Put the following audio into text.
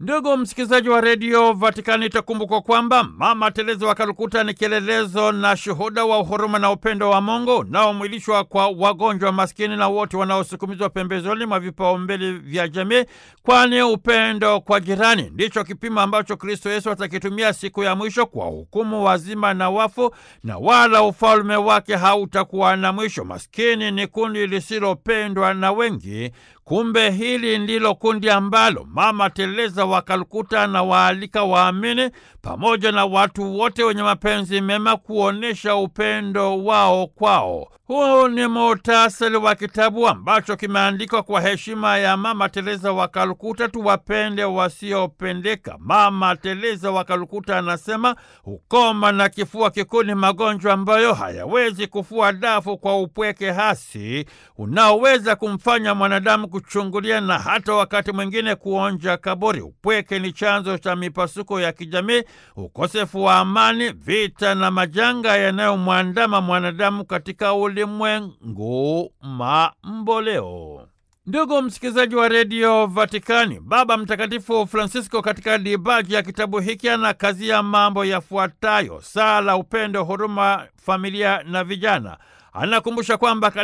Ndugu msikilizaji wa redio Vatikani, itakumbukwa kwamba Mama Teresa wa Kalkuta ni kielelezo na shuhuda wa uhuruma na upendo wa Mungu unaomwilishwa kwa wagonjwa maskini na wote wanaosukumizwa pembezoni mwa vipaumbele vya jamii, kwani upendo kwa jirani ndicho kipimo ambacho Kristo Yesu atakitumia siku ya mwisho kwa hukumu wazima na wafu, na wala ufalme wake hautakuwa na mwisho. Maskini ni kundi lisilopendwa na wengi. Kumbe hili ndilo kundi ambalo Mama Teresa wa Kalkuta na waalika waamini pamoja na watu wote wenye mapenzi mema kuonyesha upendo wao kwao. Huu ni muhtasari wa kitabu ambacho kimeandikwa kwa heshima ya Mama Teresa wa Kalkuta, tuwapende wasiopendeka. Mama Teresa wa Kalkuta anasema ukoma na kifua kikuu ni magonjwa ambayo hayawezi kufua dafu kwa upweke hasi unaoweza kumfanya mwanadamu kuchungulia na hata wakati mwingine kuonja kaburi. Upweke ni chanzo cha mipasuko ya kijamii, ukosefu wa amani, vita na majanga yanayomwandama mwanadamu katika ulimwengu mamboleo. Ndugu msikilizaji wa redio Vatikani, Baba Mtakatifu Francisco katika dibaji ya kitabu hiki ana kazi ya mambo yafuatayo: sala, upendo, huruma, familia na vijana. Anakumbusha kwamba